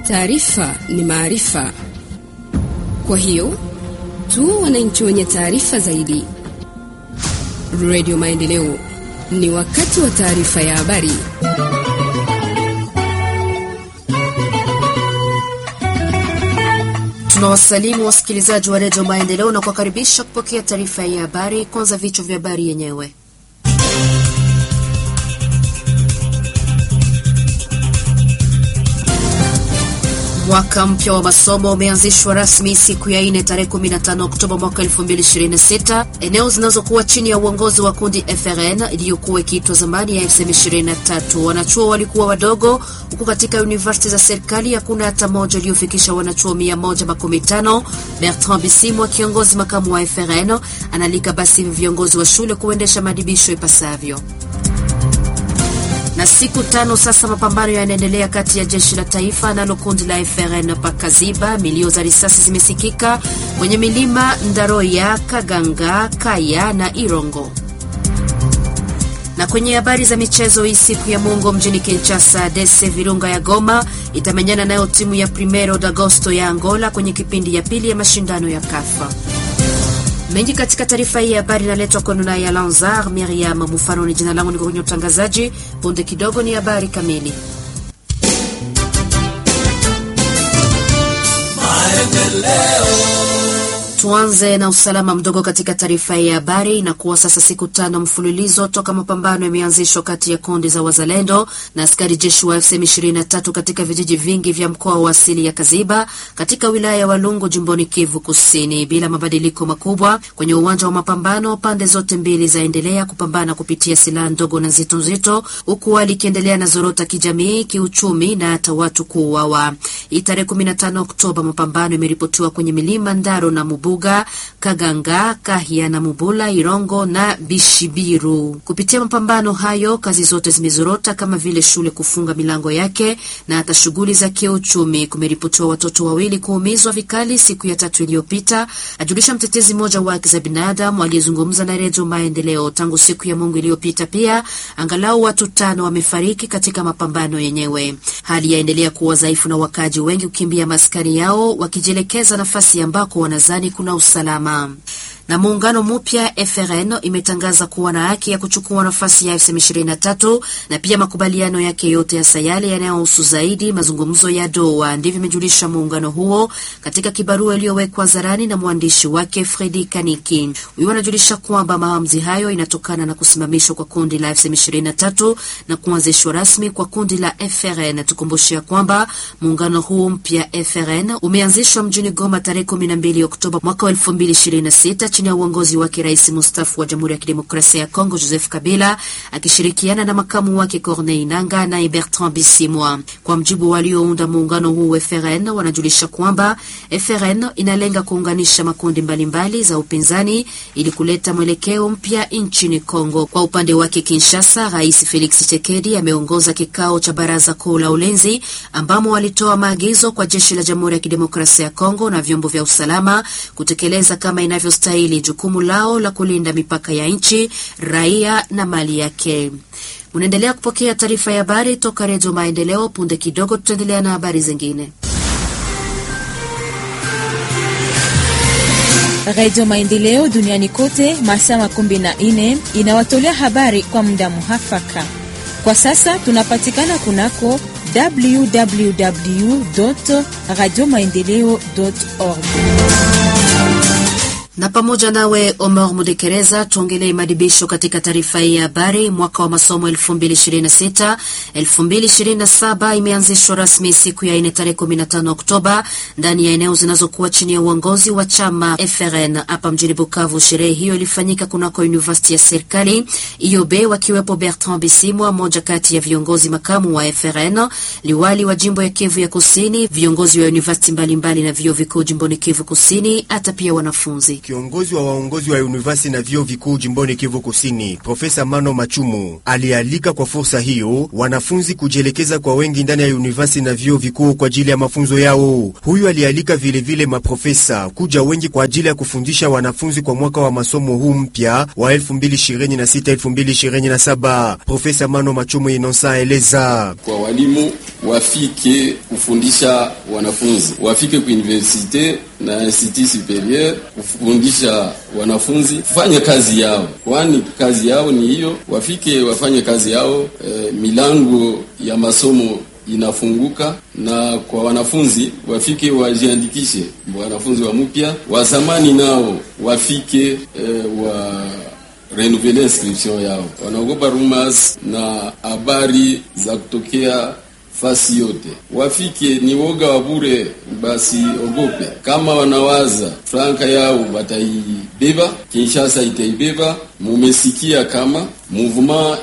Taarifa ni maarifa, kwa hiyo tu wananchi wenye taarifa zaidi. Radio Maendeleo, ni wakati wa taarifa ya habari. Tunawasalimu wasikilizaji wa redio Maendeleo na kuwakaribisha kupokea taarifa ya habari. Kwanza vichwa vya habari yenyewe. Mwaka mpya wa masomo umeanzishwa rasmi siku ya ine tarehe 15 Oktoba mwaka 2026 eneo zinazokuwa chini ya uongozi wa kundi FRN iliyokuwa ikiitwa zamani ya FM23. Wanachuo walikuwa wadogo, huku katika universiti za serikali hakuna hata moja iliyofikisha wanachuo 115. Bertrand Bisimwa, kiongozi makamu wa FRN, analika basi viongozi wa shule kuendesha maadibisho ipasavyo na siku tano sasa mapambano yanaendelea kati ya jeshi la taifa nalo kundi la FRN pakaziba. Milio za risasi zimesikika kwenye milima Ndaroya, Kaganga, Kaya na Irongo. Na kwenye habari za michezo, hii siku ya Mungu mjini Kinshasa, Dese Virunga ya Goma itamenyana nayo timu ya Primero d'Agosto ya Angola kwenye kipindi ya pili ya mashindano ya KAFA. Mengi katika taarifa hii ya habari inaletwa kwenu naye Alanzar Miriam Mufano. Ni jina langu, niko kwenye utangazaji. Punde kidogo ni habari kamili. Tuanze na usalama mdogo katika taarifa ya habari. Inakuwa sasa siku tano mfululizo toka mapambano yameanzishwa kati ya kundi za wazalendo na askari jeshi wa FCM 23 katika vijiji vingi vya mkoa wa asili ya Kaziba katika wilaya ya Walungu jimboni Kivu Kusini, bila mabadiliko makubwa kwenye uwanja wa mapambano. Pande zote mbili zaendelea kupambana kupitia silaha ndogo na nzito nzito, huku hali ikiendelea na zorota kijamii, kiuchumi na hata watu kuuawa. Hii tarehe 15 Oktoba mapambano imeripotiwa kwenye milima Ndaro na Mubu Buga, Kaganga, Kahia na Mubula, Irongo na Bishibiru. Kupitia mapambano hayo, kazi zote zimezorota kama vile shule kufunga milango yake na hata shughuli za kiuchumi. Kumeripotiwa watoto wawili kuumizwa vikali siku ya tatu iliyopita, ajulisha mtetezi mmoja wa haki za binadamu aliyezungumza na Redio Maendeleo. Tangu siku ya Mungu iliyopita pia angalau watu tano wamefariki katika mapambano yenyewe. Hali yaendelea kuwa dhaifu na wakaji wengi kukimbia maskani yao wakijielekeza nafasi ambako wanazani kuna usalama na muungano mpya FRN imetangaza kuwa na haki ya kuchukua nafasi ya M23 na pia makubaliano yake yote ya sayale yanayohusu zaidi mazungumzo ya Doha. Ndivyo imejulisha muungano huo katika kibarua iliyowekwa hadharani na mwandishi wake Fredi Kaniki. Huyo anajulisha kwamba maamuzi hayo inatokana na kusimamishwa kwa kundi la M23 na kuanzishwa rasmi kwa kundi la FRN. Tukumbushia kwamba muungano huu mpya FRN umeanzishwa mjini Goma tarehe 12 Oktoba mwaka 2026 chini ya uongozi wake rais mustafu wa Jamhuri ya Kidemokrasia ya Kongo Joseph Kabila akishirikiana na makamu wake Corneille Nangaa naye Bertrand Bisimwa. Kwa mjibu waliounda muungano huu FRN, wanajulisha kwamba FRN inalenga kuunganisha makundi mbalimbali mbali za upinzani ili kuleta mwelekeo mpya nchini Kongo. Kwa upande wake Kinshasa, Rais Felix Tshisekedi ameongoza kikao cha baraza kuu la ulinzi ambamo walitoa maagizo kwa jeshi la Jamhuri ya Kidemokrasia ya Kongo na vyombo vya usalama kutekeleza kama inavyostahili jukumu lao la kulinda mipaka ya nchi, raia na mali yake. Munaendelea kupokea taarifa ya habari toka Redio Maendeleo. Punde kidogo tutaendelea na habari zingine. Redio Maendeleo duniani kote masaa makumi na nne inawatolea habari kwa muda muhafaka. Kwa sasa tunapatikana kunako www radio maendeleo org na pamoja nawe Omar Mudekereza, tuongelee madibisho katika taarifa hii ya habari. Mwaka wa masomo 2026 2027 imeanzishwa rasmi siku ya ine tarehe 15 Oktoba ndani ya eneo zinazokuwa chini ya uongozi wa chama FRN hapa mjini Bukavu. Sherehe hiyo ilifanyika kunako university ya serikali IOB, wakiwepo Bertrand Bisimwa, moja kati ya viongozi makamu wa FRN, liwali wa jimbo ya Kivu ya Kusini, viongozi wa university mbalimbali na vyuo vikuu jimboni Kivu Kusini, hata pia wanafunzi Kiongozi wa waongozi wa university na vyuo vikuu jimboni Kivu Kusini, Profesa Mano Machumu alialika kwa fursa hiyo wanafunzi kujielekeza kwa wengi ndani ya university na vyuo vikuu kwa ajili ya mafunzo yao. Huyu alialika vilevile maprofesa kuja wengi kwa ajili ya kufundisha wanafunzi kwa mwaka wa masomo huu mpya wa 2026-2027. Profesa Mano Machumu Inonsa eleza kwa walimu wafike kufundisha wanafunzi, wafike ku universite na institut superieur kufundisha wanafunzi kufanya kazi yao, kwani kazi yao ni hiyo. Wafike wafanye kazi yao. E, milango ya masomo inafunguka na kwa wanafunzi wafike wajiandikishe, wanafunzi wa mpya wa zamani nao wafike e, wa renouveler inscription yao. Wanaogopa rumors na habari za kutokea fasi yote, wafike ni woga wa bure, basi ogope. Kama wanawaza franka yao wataibeba, Kinshasa itaibeba. Mumesikia kama mouvement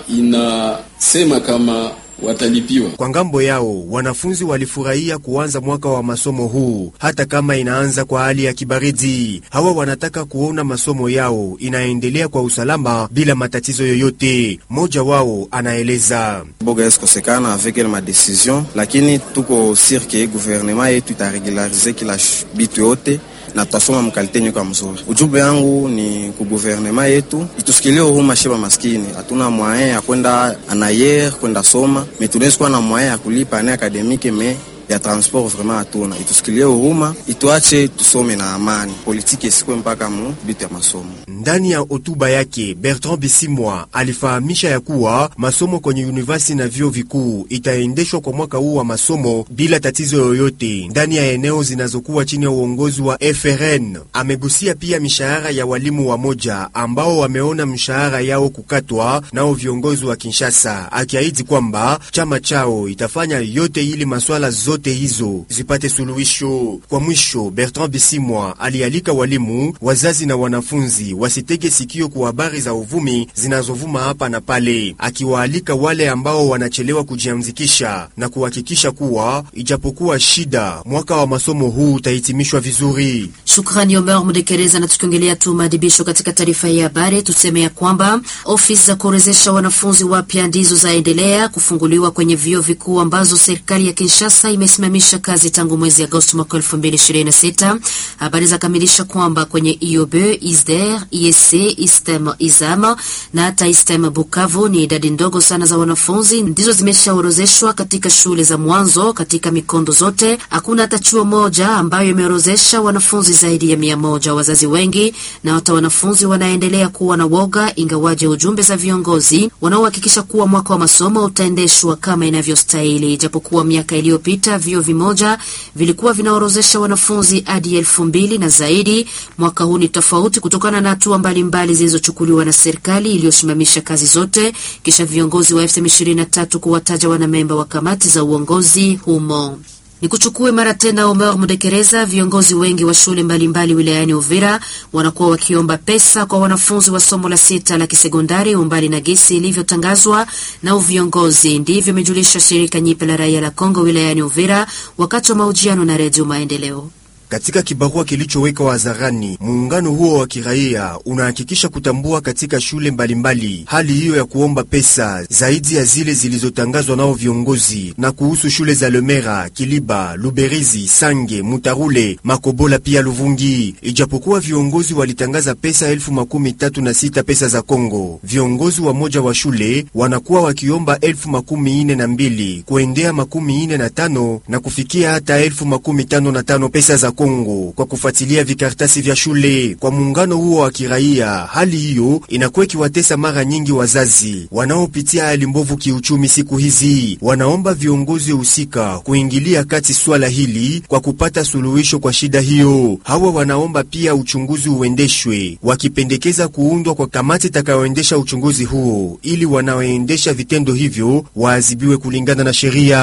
inasema kama watalipiwa. Kwa ngambo yao wanafunzi walifurahia kuanza mwaka wa masomo huu, hata kama inaanza kwa hali ya kibaridi. Hawa wanataka kuona masomo yao inaendelea kwa usalama bila matatizo yoyote. Mmoja wao anaeleza boga esikosekana avec ma decision, lakini tuko sirke gouvernement yetu itaregularize kila bitu yote na tutasoma mkalite nyuka mzuri. Ujumbe yangu ni ku gouvernement yetu itusikilie huruma sheba maskini. Hatuna moyen ya kwenda anayer kwenda soma, mais tunaweza kuwa na moyen ya kulipa ane akademike me ya transport vraiment hatuna. Itusikilie huruma, ituache tusome na amani, politiki isikwe mpaka mu bitu ya masomo. Ndani ya hotuba yake Bertrand Bisimwa alifahamisha ya kuwa masomo kwenye university na vyuo vikuu itaendeshwa kwa mwaka huu wa masomo bila tatizo yoyote ndani ya eneo zinazokuwa chini ya uongozi wa FRN. Amegusia pia mishahara ya walimu wa moja ambao wameona mshahara yao kukatwa nao viongozi wa Kinshasa, akiahidi kwamba chama chao itafanya yote ili maswala zote hizo zipate suluhisho. Kwa mwisho, Bertrand Bisimwa alialika walimu, wazazi na wanafunzi wasitege sikio kwa habari za uvumi zinazovuma hapa na pale, akiwaalika wale ambao wanachelewa kujiamzikisha na kuhakikisha kuwa ijapokuwa shida, mwaka wa masomo huu utahitimishwa vizuri. Shukrani Omer Mudekereza. Na tukiongelea tu maadhibisho katika taarifa hii ya habari, tuseme ya kwamba ofisi za kuorezesha wanafunzi wapya ndizo zaendelea kufunguliwa kwenye vyuo vikuu ambazo serikali ya Kinshasa imesimamisha kazi tangu mwezi Agosti mwaka 2026. Habari za kamilisha kwamba kwenye IOB, ISDER, ISC, ISTEM, IZAM na hata ISTEM Bukavu ni idadi ndogo sana za wanafunzi ndizo zimeshaorozeshwa katika shule za mwanzo katika mikondo zote. Hakuna hata chuo moja ambayo imeorozesha wanafunzi zaidi ya mia moja. Wazazi wengi na hata wanafunzi wanaendelea kuwa na woga, ingawaje ujumbe za viongozi wanaohakikisha kuwa mwaka wa masomo utaendeshwa kama inavyostahili. Ijapokuwa miaka iliyopita vyuo vimoja vilikuwa vinaorozesha wanafunzi hadi elfu mbili na zaidi, mwaka huu ni tofauti kutokana na hatua mbalimbali zilizochukuliwa na serikali iliyosimamisha kazi zote kisha viongozi wa M23 kuwataja wanamemba wa kamati za uongozi humo. Ni kuchukue mara tena Omer Mudekereza. Viongozi wengi wa shule mbalimbali wilayani Uvira wanakuwa wakiomba pesa kwa wanafunzi wa somo la sita la kisekondari umbali na gesi ilivyotangazwa na uviongozi. Ndivyo imejulisha shirika nyipe la raia la Kongo wilayani Uvira wakati wa mahojiano na Redio Maendeleo. Katika kibarua kilichowekwa hadharani, muungano huo wa kiraia unahakikisha kutambua katika shule mbalimbali mbali hali hiyo ya kuomba pesa zaidi ya zile zilizotangazwa nao viongozi, na kuhusu shule za Lemera, Kiliba, Luberizi, Sange, Mutarule, Makobola pia Luvungi. Ijapokuwa viongozi walitangaza pesa elfu makumi tatu na sita pesa za Kongo, viongozi wa moja wa shule wanakuwa wakiomba elfu makumi ine na mbili kuendea makumi ine na tano na kufikia hata elfu makumi tano na tano pesa za Kongo kwa kufuatilia vikaratasi vya shule. Kwa muungano huo wa kiraia, hali hiyo inakuwa ikiwatesa mara nyingi wazazi wanaopitia hali mbovu kiuchumi siku hizi. Wanaomba viongozi husika kuingilia kati swala hili kwa kupata suluhisho kwa shida hiyo. Hawa wanaomba pia uchunguzi uendeshwe, wakipendekeza kuundwa kwa kamati itakayoendesha uchunguzi huo ili wanaoendesha vitendo hivyo waadhibiwe kulingana na sheria.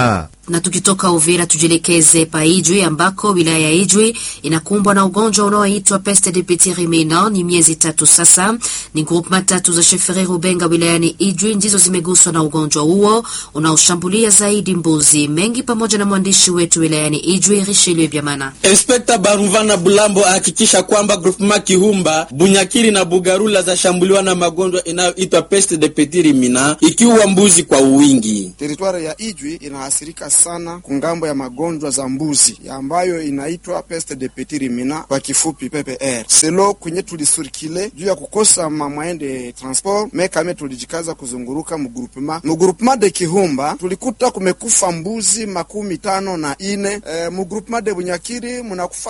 Na tukitoka Uvira tujielekeze pa Ijwi ambako wilaya ya Ijwi inakumbwa na ugonjwa unaoitwa peste de petit ruminant. Ni miezi tatu sasa, ni groupema tatu za Sheferi Rubenga wilayani Ijwi ndizo zimeguswa na ugonjwa huo unaoshambulia zaidi mbuzi mengi, pamoja na mwandishi wetu wilayani Ijwi Richelieu Biamana. Inspekta Baruvana Bulambo ahakikisha kwamba groupema Kihumba, Bunyakiri na Bugarula zashambuliwa na magonjwa inayoitwa peste de petit ruminant, ikiwa mbuzi kwa uwingi. Teritwari ya Ijwi inahasirika sana kungambo ya magonjwa za mbuzi ya ambayo inaitwa peste de petit ruminant kwa kifupi PPR. Selo kwenye tulisurikile juu ya kukosa mamwaende transport mekame, tulijikaza kuzunguruka mugrupema mugrupema de Kihumba, tulikuta kumekufa mbuzi makumi tano na ine. E, mugrupema de Bunyakiri munakufa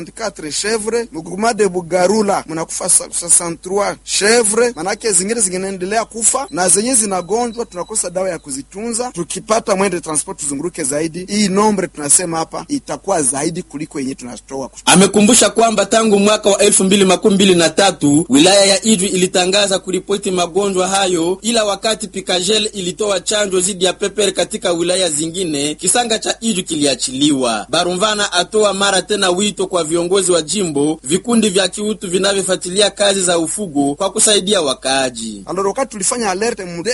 64 chevre, mugrupema de Bugarula munakufa 63 chevre, manake zingine zinginaendelea kufa na zenye zinagonjwa, tunakosa dawa ya kuzitunza. Tukipata mwende transport tuzunguruke zaidi, hii nombre tunasema hapa itakuwa zaidi kuliko yenye tunatoa. Amekumbusha kwamba tangu mwaka wa elfu mbili makumi mbili na tatu wilaya ya Ijwi ilitangaza kuripoti magonjwa hayo, ila wakati Pikajel ilitoa chanjo dhidi ya pepere katika wilaya zingine, kisanga cha Ijwi kiliachiliwa. Barumvana atoa mara tena wito kwa viongozi wa jimbo, vikundi vya kiutu vinavyofuatilia kazi za ufugo kwa kusaidia wakaaji. Alors wakati tulifanya alerte mu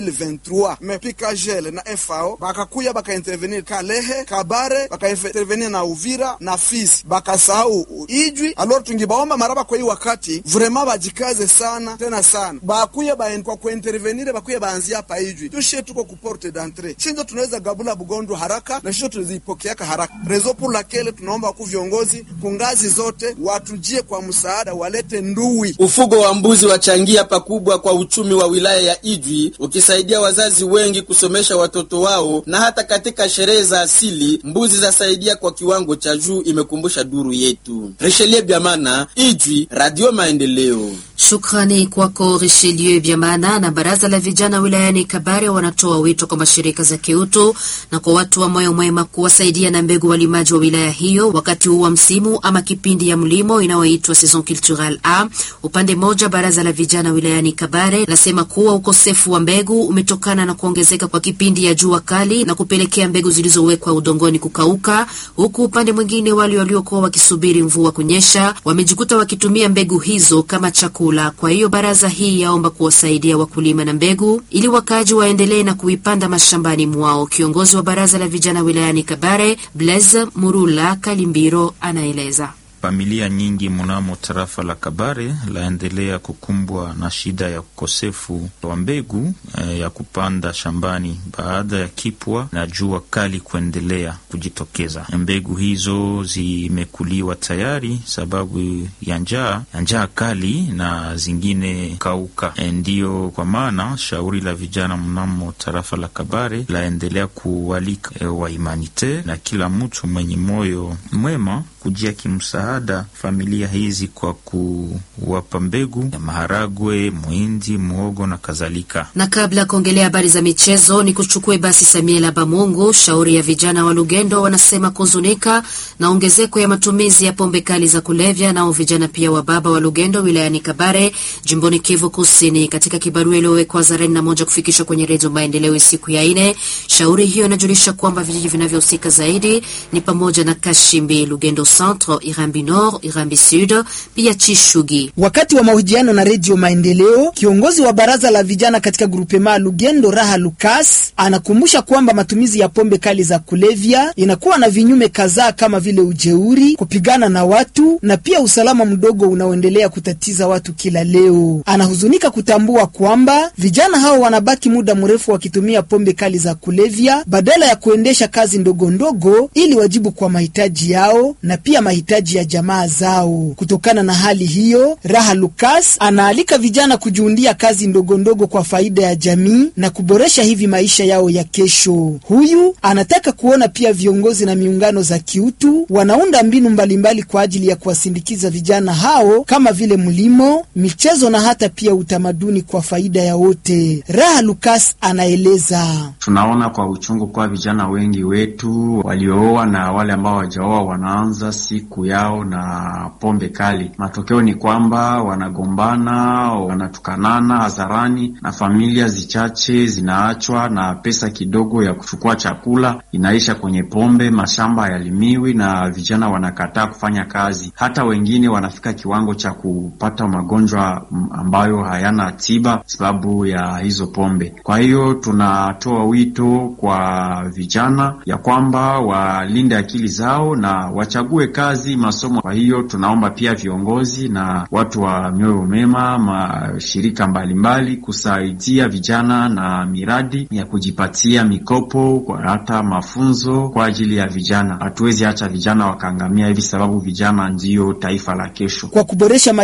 2023 me Pikajel na FAO bakakuya bakaintervenir Kalehe, Kabare, bakaintervenir na Uvira na Fizi, bakasahau Ijwi. Alors tungibaomba maraba kwa hii wakati vraiment bajikaze sana tena sana, bakuye ba kwa kuintervenir, bakuye baanzia hapa Ijwi. Tushe tuko ku porte d'entrée, shinzo tunaweza gabula bugonjwa haraka na shinzo tunazipokeaka haraka. Rezo pour laquelle tunaomba ku viongozi kungazi zote watujie kwa msaada, walete ndui. Ufugo wa mbuzi wachangia pakubwa kwa uchumi wa wilaya ya Ijwi, ukisaidia wazazi wengi kusomesha watoto wao, na hata katika sherehe za asili mbuzi zasaidia kwa kiwango cha juu, imekumbusha duru yetu. Richelieu Biamana, Ijwi, Radio Maendeleo. Shukrani kwako Richelieu Biamana. Na baraza la vijana wilayani Kabare wanatoa wito kwa mashirika za kiutu na kwa watu wa moyo mwema kuwasaidia na mbegu walimaji wa wilaya hiyo wakati huu wa msimu ama kipindi ya mlimo inayoitwa saison culturelle A. Upande mmoja, baraza la vijana wilayani Kabare lasema kuwa ukosefu wa mbegu umetokana na kuongezeka kwa kipindi ya jua kali na kupelekea mbegu zilizowekwa udongoni kukauka, huku upande mwingine wale waliokuwa wakisubiri mvua kunyesha wamejikuta wakitumia mbegu hizo kama chakula. Kwa hiyo baraza hii yaomba kuwasaidia wakulima na mbegu ili wakaaji waendelee na kuipanda mashambani mwao. Kiongozi wa baraza la vijana wilayani Kabare, Blaise Murula Kalimbiro, anaeleza. Familia nyingi mnamo tarafa la Kabare laendelea kukumbwa na shida ya ukosefu wa mbegu eh, ya kupanda shambani baada ya kipwa na jua kali kuendelea kujitokeza. Mbegu hizo zimekuliwa tayari sababu ya njaa ya njaa kali na zingine kauka. E, ndiyo kwa maana shauri la vijana mnamo tarafa la Kabare laendelea kualika e, wahumanite na kila mtu mwenye moyo mwema kujia kimsaada familia hizi kwa kuwapa mbegu ya maharagwe, muhindi, muhogo na kadhalika. Na kabla ya kuongelea habari za michezo, ni kuchukue basi Samiela Bamungu. Shauri ya vijana wa Lugendo wanasema kuzunika na ongezeko ya matumizi ya pombe kali za kulevya, nao vijana pia wa baba wa Lugendo wilayani Kabare jimboni Kivu Kusini. Katika kibarua iliyowekwa zareni na moja kufikishwa kwenye Redio Maendeleo siku ya ine, shauri hiyo inajulisha kwamba vijiji vinavyohusika zaidi ni pamoja na Kashimbi, Lugendo Centre, Irambi Nord, Irambi Sud, pia Chishugi. Wakati wa mahojiano na Redio Maendeleo, kiongozi wa baraza la vijana katika grupema Lugendo Raha Lukas anakumbusha kwamba matumizi ya pombe kali za kulevya inakuwa na vinyume kadhaa kama vile ujeuri, kupigana na watu na pia usalama mdogo unaoendelea kutatiza watu kila leo. Anahuzunika kutambua kwamba vijana hao wanabaki muda mrefu wakitumia pombe kali za kulevya badala ya kuendesha kazi ndogo ndogo ili wajibu kwa mahitaji yao na pia mahitaji ya jamaa zao. Kutokana na hali hiyo, Raha Lukas anaalika vijana kujiundia kazi ndogo ndogo kwa faida ya jamii na kuboresha hivi maisha yao ya kesho. Huyu anataka kuona pia viongozi na miungano za kiutu wanaunda mbinu mbalimbali mbali kwa ajili ya kuwasindikiza vijana hao kama vile mlimo, michezo na hata pia utamaduni kwa faida ya wote. Raha Lukas anaeleza. Tunaona kwa uchungu kwa vijana wengi wetu waliooa na wale ambao hawajaoa wanaanza siku yao yao na pombe kali. Matokeo ni kwamba wanagombana, wanatukanana hadharani, na familia zichache zinaachwa na pesa kidogo ya kuchukua chakula inaisha kwenye pombe. Mashamba hayalimiwi na vijana wanakataa kufanya kazi. Hata wengine wanafika kiwango cha kupata magonjwa ambayo hayana tiba sababu ya hizo pombe. Kwa hiyo tunatoa wito kwa vijana ya kwamba walinde akili zao na wachague kazi, masomo. Kwa hiyo tunaomba pia viongozi na watu wa mioyo mema, mashirika mbalimbali kusaidia vijana na miradi ya kujipatia mikopo kwa hata mafunzo kwa ajili ya vijana. Hatuwezi acha vijana wakaangamia hivi, sababu vijana ndiyo taifa la kesho. Kwa kuboresha